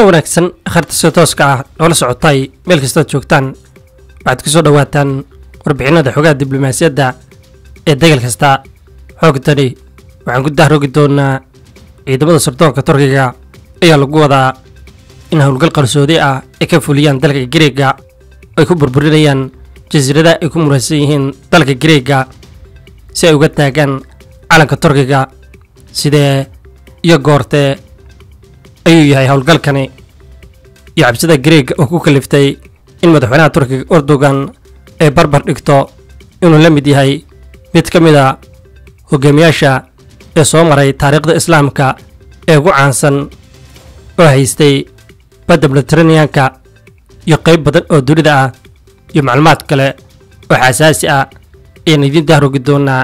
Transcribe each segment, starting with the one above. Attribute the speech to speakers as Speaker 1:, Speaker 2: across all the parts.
Speaker 1: wanaagsan kharta sida tooska ah noola socotay meel kastood joogtaan waxaad ku soo dhowaataan warbixinada xogaha diblomaasiyadda ee degal kasta xoogtani waxaan ku dahrogi doonaa ciidamada sirdoonka turkiga ayaa lagu wadaa in howlgal qarsoodi ah ay ka fuliyaan dalka gareega ay ku burburinayaan jasiiradaha ay ku muraysan yihiin dalka gareega si ay uga taagaan calanka turkiga sidee iyo goortee ayuu yahay howlgalkani iyo cabsida gareega oo ku kaliftay in madaxweynaha turkiga erdogan ay barbar dhigto inuu la mid yahay mid ka mid a hogaamiyaasha ee soo maray taariikhda islaamka ee ugu caansan oo haystay badda mediteraneanka iyo qayb badan oo dunida ah iyo macluumaad kale oo xasaasi ah ayaan idiin dahrogi doonaa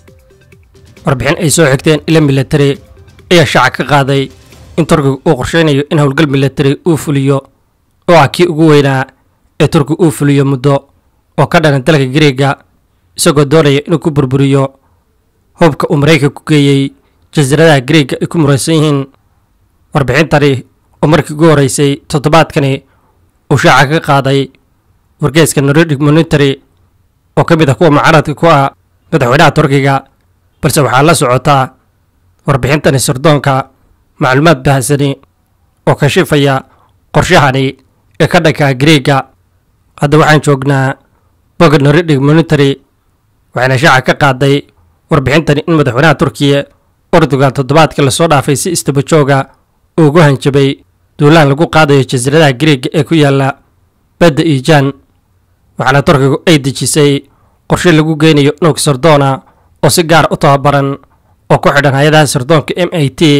Speaker 1: warbixin ay soo xigteen ila milatari ayaa shaaca ka qaaday in turkiga uu qorsheynayo in howlgal milatari uu fuliyo oo ah kii ugu weynaa ee turkiga uu fuliyo muddo oo ka dhanan dalka gareega isagoo doonaya inuu ku burburiyo hubka uu maraykanka ku geeyey jasiiradaha gareega ay ku muraysan yihiin warbixintani oo markii ugu horeysay toddobaadkani uu shaaca ka qaaday wargeeska nordic monitary oo ka mid ah kuwa mucaaradka ku ah madaxweynaha turkiga balse waxaa la socotaa warbixintani sirdoonka macluumaad bahsani oo kashifaya qorshahani ee ka dhanka gareega hadda waxaan joognaa boga nordic monitary waxayna shaaca ka qaaday warbixintani in madaxweynaha turkiya erdogan toddobaadkii lasoo dhaafay si istabajooga uu ugu hanjabay duulaan lagu qaadayo jasiiradaha gareega ee ku yaala badda iijaan waxaana turkigu ay dejisay qorshe lagu geynayo nuug sirdoona oo si gaara u tababaran oo ku xidhan hay-adaha sirdoonka m i t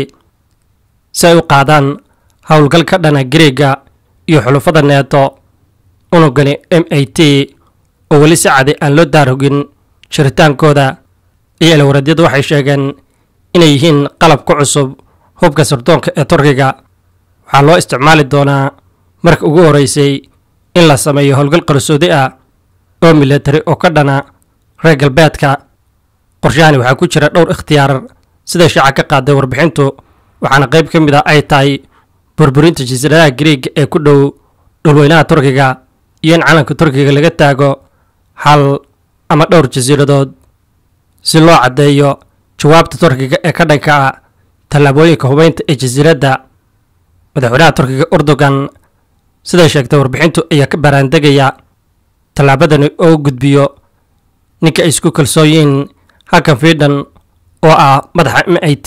Speaker 1: si ay u qaadaan howlgal ka dhana gareega iyo xulufada neeto unugani m i t oo weli si caday aan loo daarogin jiritaankooda iyo ilwaradyadu waxay sheegeen inay yihiin qalab ku cusub hubka sirdoonka ee turkiga waxaa loo isticmaali doonaa marka ugu horeysay in la sameeyo howlgal qarsoodi ah oo milatari oo ka dhana reer galbeedka qorshahani waxaa ku jira dhowr ikhtiyaar sida shaaca ka qaaday warbixintu waxaana qayb ka mid ah ay tahay burburinta jasiiradaha gareega ee ku dhow dhulweynaha turkiga iyo in calanka turkiga laga taago hal ama dhowr jasiiradood si loo caddeeyo jawaabta turkiga ee ka dhanka ah tallaabooyinka hubeynta ee jasiiradda madaxweynaha turkiga erdogan siday sheegtay warbixintu ayaa ka baraandegaya tallaabadani oo gudbiyo ninka ay isku kalsooyiin hakan fiidhan oo ah madaxa m i t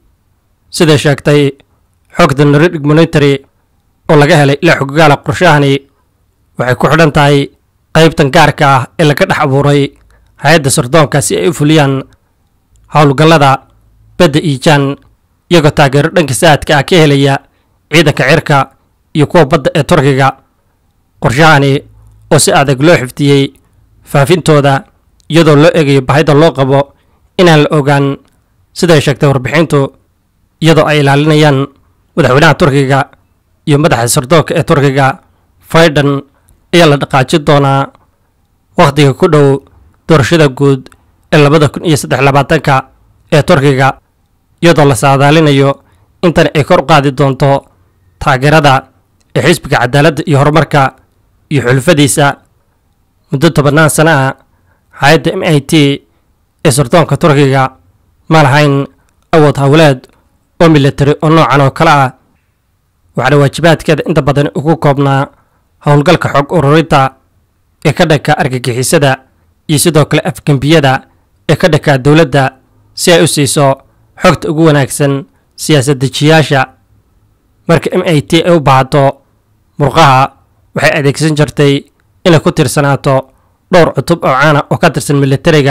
Speaker 1: siday sheegtay xogta nordic monitary oo laga helay ilaa xoggaala qorshahani waxay ku xidhan tahay qaybtan gaarka ah ee laga dhex abuuray hay-adda sirdoonka si ay u fuliyaan howlgallada badda iijaan iyagoo taageero dhanka saadka ah ka helaya ciidanka cirka iyo kuwa badda ee turkiga qorshahani oo si adag loo xiftiyey faafintooda iyadoo loo eegayo bahida loo qabo inaan la ogaan siday sheegtay warbixintu iyadoo ay ilaalinayaan madaxweynaha turkiga iyo madaxa sirdoonka ee turkiga faidan ayaa la dhaqaajin doonaa wakhtiga ku dhow doorashada guud ee labada kun iyo saddex labaatanka ee turkiga iyadoo la saadaalinayo intani ay kor u qaadi doonto taageerada ee xisbiga cadaaladda iyo horumarka iyo xulufadiisa muddo tobannaan sana ah hay-adda m i t ee sirdoonka turkiga ma lahayn awood howleed oo milatari oo noocan oo kale ah waxaana waajibaadkeeda inta badan ugu koobnaa howlgalka xog ururinta ee ka dhanka argagixisada iyo sidoo kale afgembiyada ee ka dhanka dowladda si ay u siiso xogta ugu wanaagsan siyaasad dejiyaasha marka m i t ay u baahato murqaha waxay adeegsan jirtay inay ku tirsanaato dhowr cutub oo caana oo ka tirsan milatariga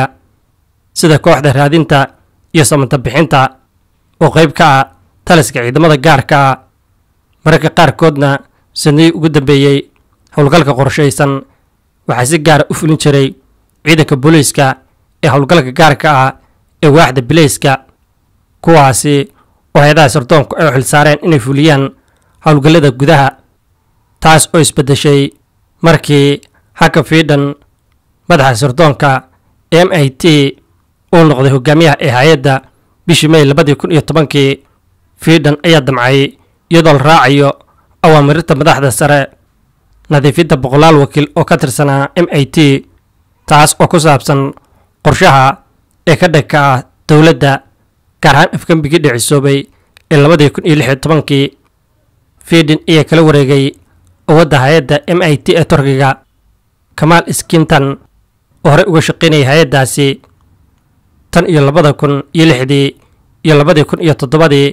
Speaker 1: sida kooxda raadinta iyo samanta bixinta oo qayb ka ah taliska ciidamada gaarka ah mararka qaarkoodna sanadii ugu dambeeyey howlgalka qorshaysan waxaa si gaara u fulin jiray ciidanka booliiska ee howlgalka gaarka ah ee waaxda bileyska kuwaasi oo hay-adaha sirdoonku ay u xilsaareen inay fuliyaan howlgallada gudaha taas oo isbeddeshay markii haka fiidhan madaxa sirdoonka m i t uu noqday hogaamiyaha ee hay-adda bishii may labadii kun iyo tobankii fiidhan ayaa damcay iyadoo la raacayo awaamiirta madaxda sare nadiifinta boqolaal wakiil oo ka tirsanaa m i t taas oo ku saabsan qorshaha ee ka dhanka ah dowladda gaar ahaan afgembigii dhicisoobay ee labadii kun iyo lix iyo tobankii fiidin ayaa kala wareegay awadda hay-adda m i t ee turkiga kamaal skinton oo horey uga shaqaynayay hay-addaasi tan iyo labada kun iyo lixdii iyo labadii kun iyo toddobadii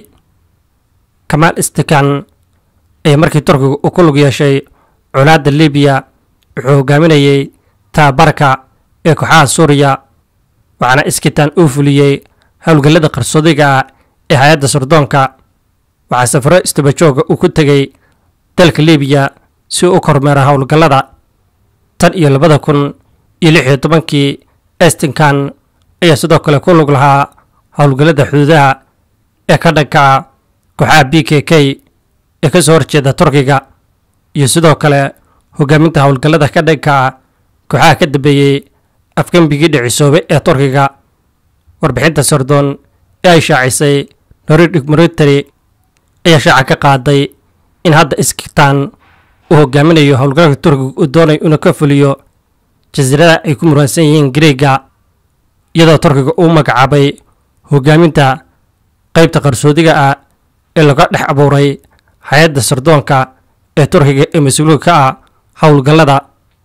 Speaker 1: kamaal stikan ayaa markii turkiga uu ku lug yeeshay colaadda libiya wuxuu hogaaminayay tababarka ee kooxaha suuriya waxaana iskitan uu fuliyey howlgallada qarsoodiga ah ee hay-adda surdoonka waxaa safaro istabajooga uu ku tegey dalka libiya si uu u kormeero howlgallada tan iyo labada kun iyo lix iyo tobankii estinkan ayaa sidoo kale ku lug lahaa howlgallada xuduudaha ee ka dhanka kooxaha b k k ee ka soo horjeeda turkiga iyo sidoo kale hogaaminta howlgallada ka dhanka kooxaha ka dambeeyey afgembigii dhicisoobe ee turkiga warbixinta sardoon ee ay shaacisay nordic military ayaa shaaca ka qaaday in hadda iskitaan uu hogaaminayo howlgalka turkiga uu doonayo inuu ka fuliyo jasiiradaha ay ku muransan yihiin greega iyadoo turkiga uu magacaabay hogaaminta qaybta qarsoodiga ah ee laga dhex abuuray hay-adda sardoonka ee turkiga ee mas-uulka ka ah howlgallada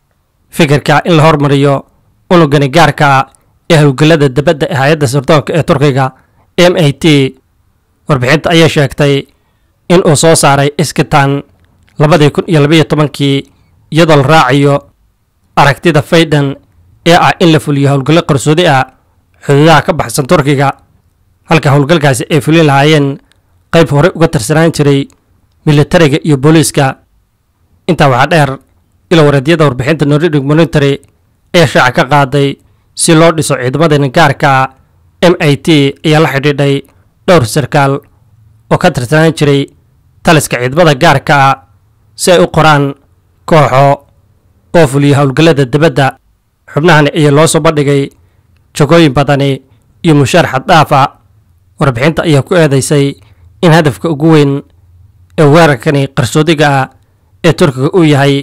Speaker 1: fikirka in la hormariyo unugani gaarka ah ee howlgallada dabadda ee hay-adda sardoonka ee turkiga m i t warbixinta ayaa sheegtay in uu soo saaray iskitan labadii kun iyo labayo tobankii iyadoo la raacayo aragtida faydan ee ah in la fuliyo howlgallo qarsoodi ah xuduudaha ka baxsan turkiga halka howlgalkaasi ay fulin lahaayeen qayb horey uga tirsanaan jiray militariga iyo booliiska intaa waxaa dheer ilo wareedyada warbixinta nordic monitary ayaa shaaca ka qaaday si loo dhiso ciidamadeena gaarka m i t ayaa la xidhiidhay dhowr sarkaal oo ka tirsanaan jiray taliska ciidamada gaarka ah si ay u qoraan kooxo oo fuliya howlgallada dibadda xubnahani ayaa loo soo bandhigay jagooyin badani iyo mushaar xaddhaaf ah warbixinta ayaa ku eedaysay in hadafka ugu weyn ee weerarkani qarsoodiga ah ee turkiga uu yahay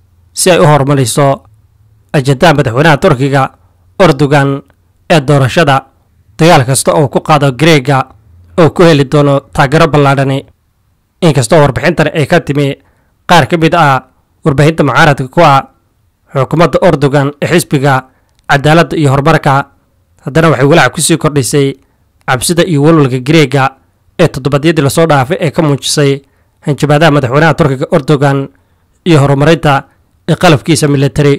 Speaker 1: si ay u horumariso ajandaha madaxweynaha turkiga erdogan ee doorashada dagaal kasta oo ku qaado greega oo ku heli doono taageero ballaadhani inkastoo warbixintani ay ka timi qaar ka mid ah warbaahinta mucaaradka ku ah xukuumadda erdogan ee xisbiga cadaaladda iyo horumarka haddana waxay walaac ku sii kordhisay cabsida iyo walwalka greega ee toddobaadyadii lasoo dhaafay ee ka muujisay hanjabaadaha madaxweynaha turkiga erdogan iyo horumarinta ee qalabkiisa militari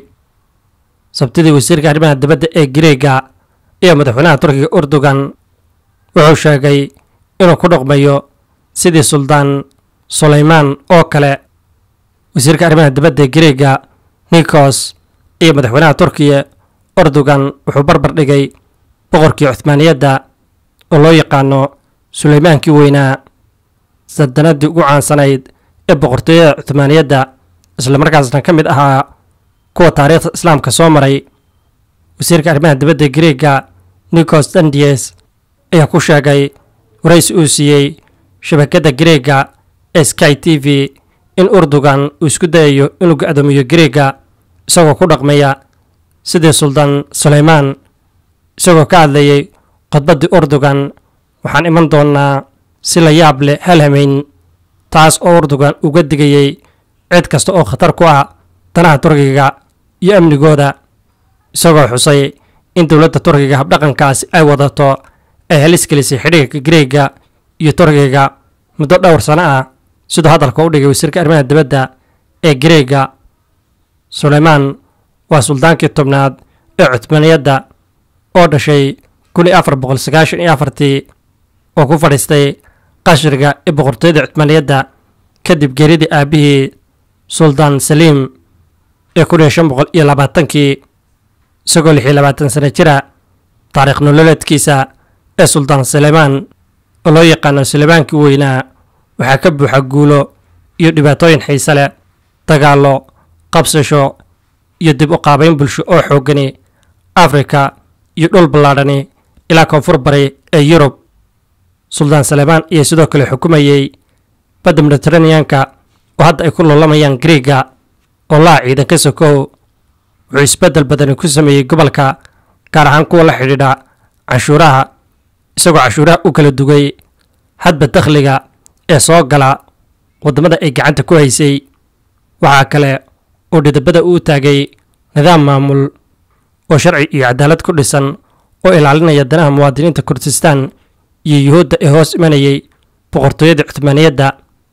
Speaker 1: sabtidii wasiirka arrimaha dibadda ee greega iyo madaxweynaha turkiga erdogan wuxuu sheegay inuu ku dhaqmayo sidii suldaan sulaymaan oo kale wasiirka arrimaha dibadda ee greega nikos iyo madaxweynaha turkiya erdogan wuxuu barbar dhigay boqorkii cuhmaaniyadda oo loo yaqaano sulaymaankii weynaa sadanadii ugu caansanayd ee boqortooyada cuhmaaniyadda islamarkaasna ka mid ahaa kuwa taariikhda islaamka soo maray wasiirka arrimaha dibadda ee greega nikos dandies ayaa ku sheegay waraysi uu siiyey shabakadda greega ee sky t v in erdogan uu isku dayayo inuu ga-doomiyo greega isagoo ku dhaqmaya sidii suldaan sulaymaan isagoo ka hadlayay khudbaddii erdogan waxaan iman doonnaa si la yaab leh halhamayn taas oo erdogan uga digayey cid kasta oo khatar ku ah danaha turkiga iyo amnigooda isagoo xusay in dowladda turkiga habdhaqankaasi ay wadato ay halis gelisay xidhiirka greega iyo turkiga muddo dhowr sano ah siduu hadalka u dhigay wasiirka arrimaha dibadda ee greega sulaymaan waa suldaankii tobnaad ee cuthmaaniyadda oo dhashay kun iyo afar boqol sagaashan iyo afartii oo ku fadhiistay qashriga ee boqortooyada cuthmaaniyadda kadib geeridii aabihii suldaan saliim ee kun iyo shan boqol iyo labaatankii isagoo lix iyo labaatan sano jira taariikh nololeedkiisa ee suldaan sulaymaan oo loo yaqaano suleymaankii weynaa waxaa ka buuxa guulo iyo dhibaatooyin xiise leh dagaallo qabsasho iyo dib u qaabayn bulsho oo xooggani afrika iyo dhul ballaadhani ilaa koonfur bari ee yurub suldaan saleymaan ayaa sidoo kale xukumayey badda mediteraneanka oo hadda ay ku loolamayaan griiga oo laha ciidan ka sokow wuxuu isbeddel badani ku sameeyey gobolka gaar ahaan kuwa la xidhiidha canshuuraha isagoo canshuuraha u kala dugay hadba dakhliga ee soo gala waddamada ay gacanta ku haysay waxaa kale oo dhidabada uu taagay nidaam maamul oo sharci iyo cadaalad ku dhisan oo ilaalinaya danaha muwaadiniinta kurdistaan iyo yuhuudda ee hoos imanayay boqortooyada cuthmaaniyadda